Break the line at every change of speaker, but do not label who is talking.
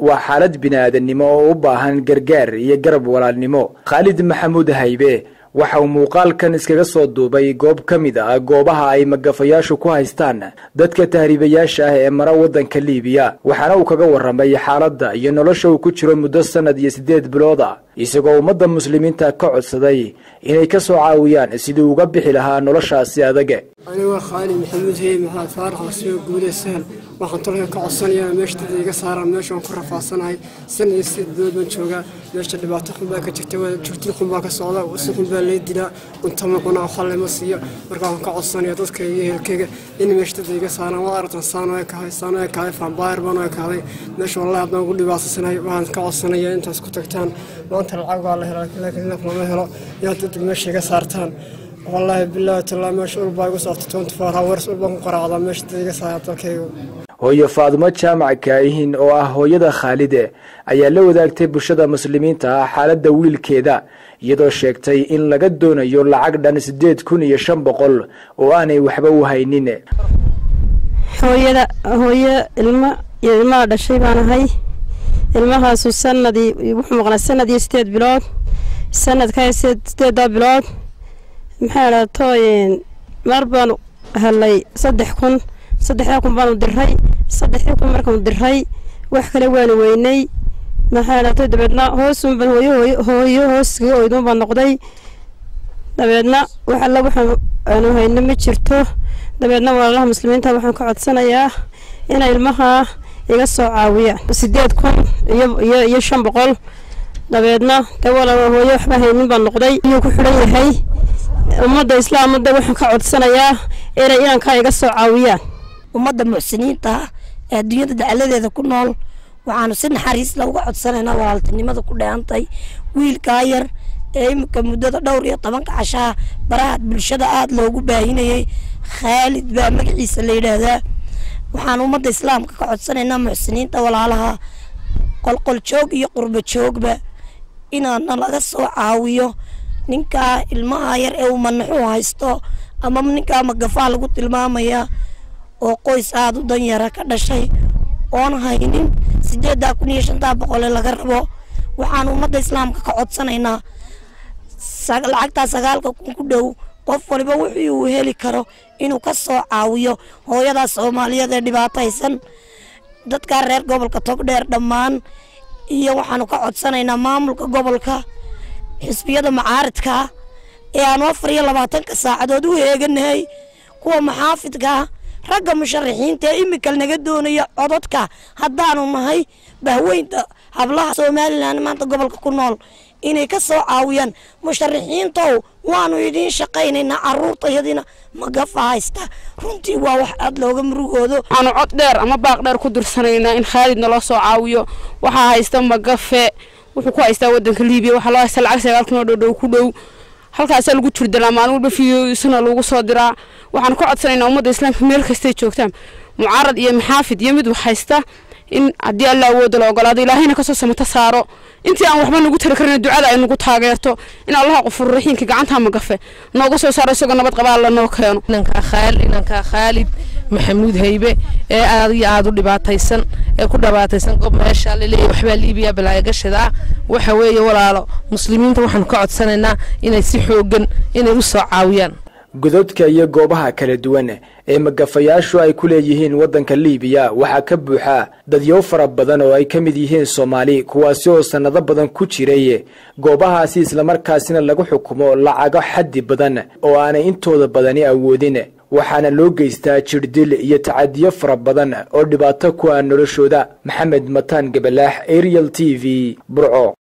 waa xaalad bini-aadannimo oo u baahan gargaar iyo garab walaalnimo khaalid maxamuud haybe waxa uu muuqaalkan iskaga soo duubay goob ka mid ah goobaha ay magafayaashu ku haystaan dadka tahriibayaasha ah ee mara waddanka liibiya waxaana uu kaga warramay xaaladda iyo nolosha uu ku jiro muddo sannad iyo siddeed bilood ah isagoo ummadda muslimiinta ka codsaday inay ka soo caawiyaan sidii uga bixi lahaa noloshaasi adage
anigoo khaalid maxamuud hey maxamed faarax wasiigo guulee sahal waxaan tolka ka codsanayaa meesha dad iga saaraan meeshaan ku rafaadsanahay san iyo sideed bilood baan joogaa meesha dhibaato xun baa ka jirta joogtin xun baa ka socda si xun baa lee dilaa cunto ma cunaa waxa lama siiyo marka waxaan ka codsanaya dadka iyo ehelkeyga in meesha dad iga saaraan waa aragtan saan oo kahay saan oo kahay faambaayar baan oo kahday meesha wallahi haddaan ugu dhibaatasanahay waxaan ka codsanayaa intaas ku tagtaan maanta lacag waa la helaa laakiin naf lama helo inaad dad meesha iga saartaan wallaahi bilaahi tallaa meesha ulbaa igu socota twenty four hours ulbaan ku qaraacdaa meesha dad iga saara dalkaygu
hooyo faadumo jaamac kaayihin oo ah hooyada khaalide ayaa la wadaagtay bulshada muslimiinta ah xaaladda wiilkeeda iyadoo sheegtay in laga doonayo lacag dhan siddeed kun iyo shan boqol oo aanay waxba u haynin
hooyada hooyo ilmo iyo ilmaha dhashay baan ahay ilmahaasu sanadii wuxuu maqnaa sanad iyo sideed bilood sanadka sideeddaa bilood maxaa dhaato mar baanu helay saddex kun saddexdaa kun baanu diray saddexdii kun markaanu diray wax kale waanu weynay maxaa dhaato dabeedna hoosunban hooyo hooyo hooyo hooskaga oydun baa noqday dabeedna wax alla waxaan aanu hayno ma jirto dabeedna walaalaha muslimiinta waxaan ka codsanayaa inay ilmaha iga soo caawiyaan sideed kun iyo iyo iyo shan boqol dabeedna de walaal hooyo waxba haynin baa noqday iyuu ku xidhan yahay ummadda islaamada waxaan ka codsanayaa inay inankaa iga soo caawiyaan
ummadda muxsiniinta ee adduunyada dacaladeeda ku nool waxaanu si naxariis la uga codsanaynaa walaaltinimada ku dheantay wiilkaa yar ee iminka muddada dhowr iyo tobanka cashaa baraha bulshada aada loogu baahinayay khaalid baa magaciisa la yidhaahdaa waxaan ummadda islaamka ka codsanaynaa muxsiniinta walaalaha qolqol joog iyo qurbo joogba inaana laga soo caawiyo ninkaa ilmaha yar ee uu manaxuu haysto ama ninkaa magafaa lagu tilmaamaya oo qoys aada u danyara ka dhashay oon haynin sideeddaa kun iyo shantaa boqole laga rabo waxaan ummadda islaamka ka codsanaynaa lacagtaa sagaalka kun ku dhow qof waliba wixii uu heli karo inuu ka soo caawiyo hooyadaa soomaaliyeed ee dhibaataysan dadkaa reer gobolka togdheer dhammaan iyo waxaanu ka codsanaynaa maamulka gobolka xisbiyada macaaridka ee aanu afar iyo labaatanka saacadood u heeganahay kuwa maxaafidkaa ragga musharaxiinta ee imika naga doonaya codadka haddaanu nahay bahweynta hablaha somalilan maanta gobolka ku nool inay ka soo caawiyaan musharaxiintow waanu idiin shaqaynaynaa caruurtayadiina magafa haysta runtii waa wax aad looga murugoodo
waxaanu cod dheer ama baaq dheer ku dirsanaynaa in khaalid naloo soo caawiyo waxaa haysta magafe wuxuu ku haystaa wadanka liibiya waxaa loo haystaa lacag sagaal kun oo dhowdhow ku dhow halkaasaa lagu jirdalaa maalin walba fiisana lagu soo diraa waxaanu ka codsanaynaa ummadda islaamka meel kastay joogtaan mucaarad iyo maxaafid iyo mid wax haysta in haddii alla awooda la ogolaado ilaahayna kasoo samata saaro intii aan waxba nagu tari karin ducada ay nagu taageerto in allaha qofurraxiinka gacanta magafe nooga soo saaro isagoo nabad qaba alla noo keeno
inankaa khaalid maxamuud haybe ee aad iyo aada u dhibaataysan ee ku dhibaataysan gob meesha laleeyahy waxbaa liibiya balaayagashada waxa weeye walaalo muslimiinta waxaanu ka codsanaynaa inay si xoogan inay u soo caawiyaan
gododka iyo goobaha kala duwan ee magafayaashu ay ku leeyihiin waddanka liibiya waxaa ka buuxa dadyow fara badan oo ay ka mid yihiin soomaali kuwaasi oo sannado badan ku jiray goobahaasi islamarkaasina lagu xukumo lacago xaddi badan oo aanay intooda badani awoodin waxaana loo geystaa jirdil iyo tacadiyo fara badan oo dhibaato ku ah noloshooda maxamed mataan gabalaax ariel t v burco